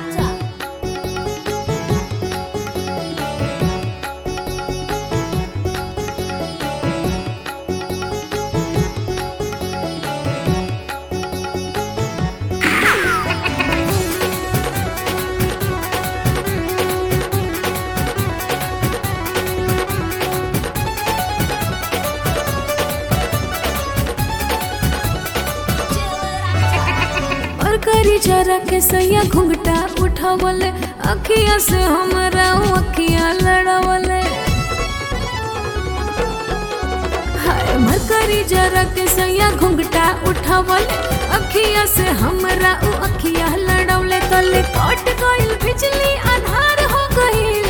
और करी जरा के सैया घुंघटा उठावले अखिया से हमरा अखिया लड़ावले हाय मरकरी जरा के सैया घुंघटा उठावले अखिया से हमरा उ अखिया लड़ावले तले कट गइल बिजली आधार हो गइल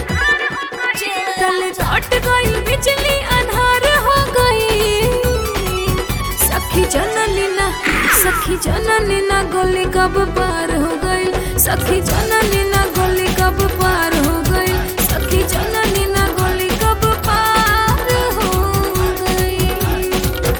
तले कट गइल बिजली आधार हो गइल सखी जननी ना सखी जननी ना गोली कब पार हो गइल सखी जननी ना गोली कब पार हो गइल सखी जननी ना गोली कब पार हो गइल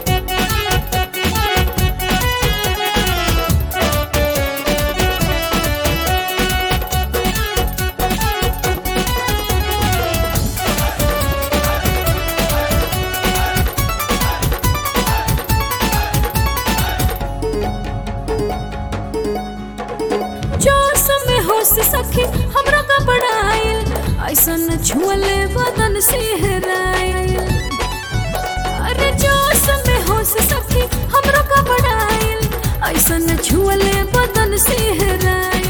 जोश में होश सखी हमरा का बड़ाइल ऐसन छुअले बदन से हेराइल अरे जोश में होश सखी हमरा का बड़ाइल ऐसन छुअले बदन से हेराइल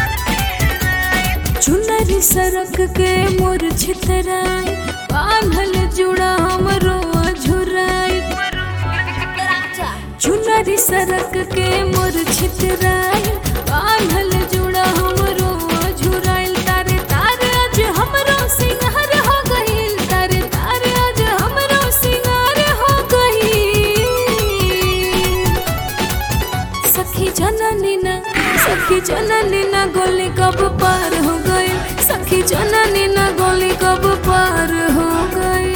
चुनरी सरक के मोर छितराई बांधल जुड़ा हमरो झुराई चुनरी सरक के मोर छितराई बांधल जुड़ा हमरो झुराइल तारे तारे आज हमरो सिंगार हो गइल तारे तारे आज हमरो सिंगार हो गइल सखी जननी ना सखी जननी ना गोली कब पार हो गई सखी जननी ना गोली कब पार हो गई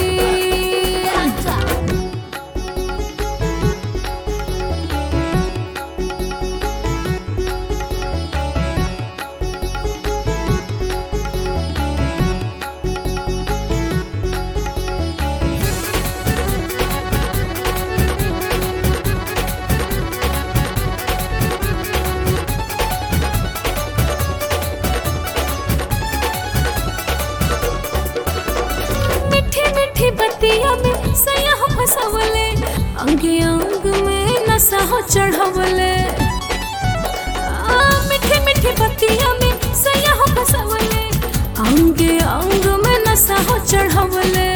मीठी मीठी बतिया में सैया हो फसवले अंगे अंग में नशा हो चढ़वले आ, मीठी मीठी बतिया में सैया हो फसवले अंगे अंग में नशा हो चढ़वले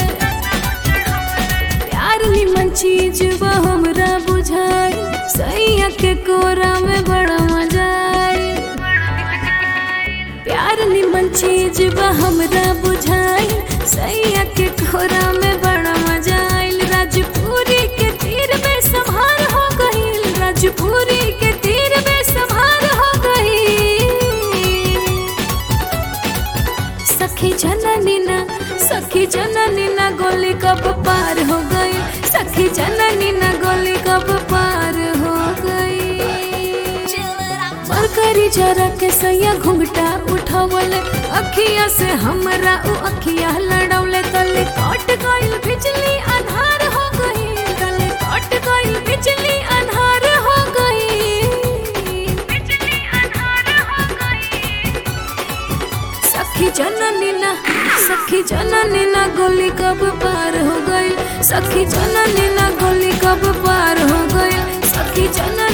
प्यार निमन चीज बा हमरा बुझाई सैया के कोरा में बड़ा मजा आई प्यार निमन चीज बा हमरा बुझाई सैया के खोरा में बड़ा मजा आइल राजपुरी के तीर में संभार हो गइल राजपुरी के तीर में संभार हो गइल सखी जननी ना सखी जननी ना गोली कब पार हो गई सखी जननी ना गोली कब पार हो गई मरकरी जरा के सैया घुंघटा उठावले अखिया से हमरा उ अखिया लड़ावले तले कट गइल बिजली आधार हो गइल तले कट गइल बिजली आधार हो गइल बिजली आधार हो गइल सखी जननी ना सखी जननी ना गोली कब पार हो गई सखी जननी ना गोली कब पार हो गई सखी जननी